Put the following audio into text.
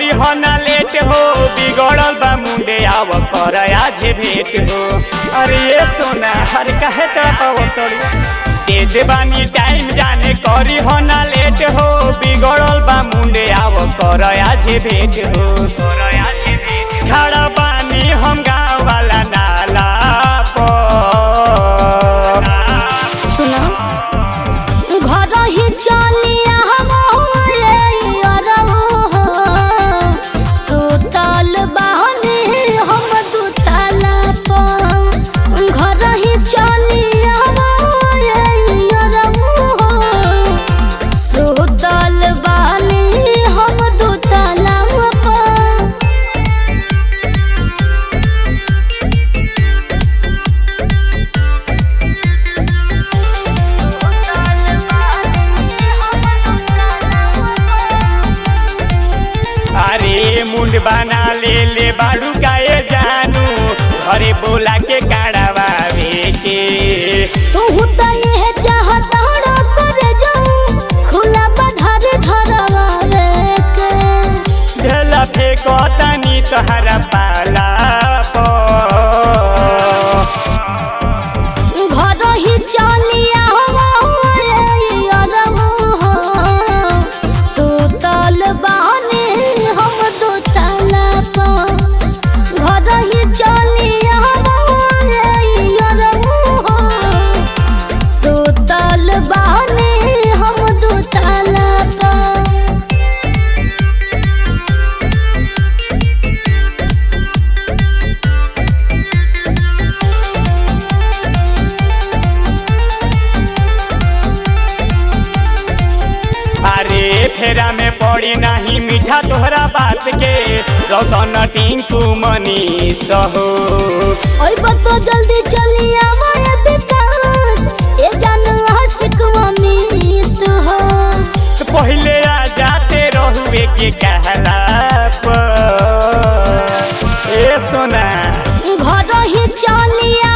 करी हो ना लेट हो बिगड़ल बा मुंडे आव कर आज भेट हो अरे ये सोना हर कहे तो तेज बानी टाइम जाने करी हो ना लेट हो बिगड़ल बा मुंडे आव कर आज भेट हो कर आज भेट खड़ा बानी हम गाँव वाला नाला पर सुनो घर ही चलिया हमारे अरहो सुतल बहनी हम दुतला पर घर ही चलिया हमारे अरहो सुतल बहनी हम दुतला पर अरे मुंड बना ले ले बाड़ू काए जानू घरे बोला के काढ़ावे के तू तो ये चाहता रो कर जाऊं खुला बधार धरवावे के ढेला फेंको तनी तोहरा पाला पर घर ही चलिया हमारे अरहो सुतल बानी हम दुतला पर घर ही चलिया हमारे अरहो सुतल बानी हम दुतला पर अरे फेरा में पड़ी नहीं मीठा तोहरा बात के रौशन टिंकू मनीष हो ओए बतो जल्दी चली आवाए विकास ये जान आशिक अमित हो तो पहले आ जाते रहुए के कहला पर ए सोना घर ही चली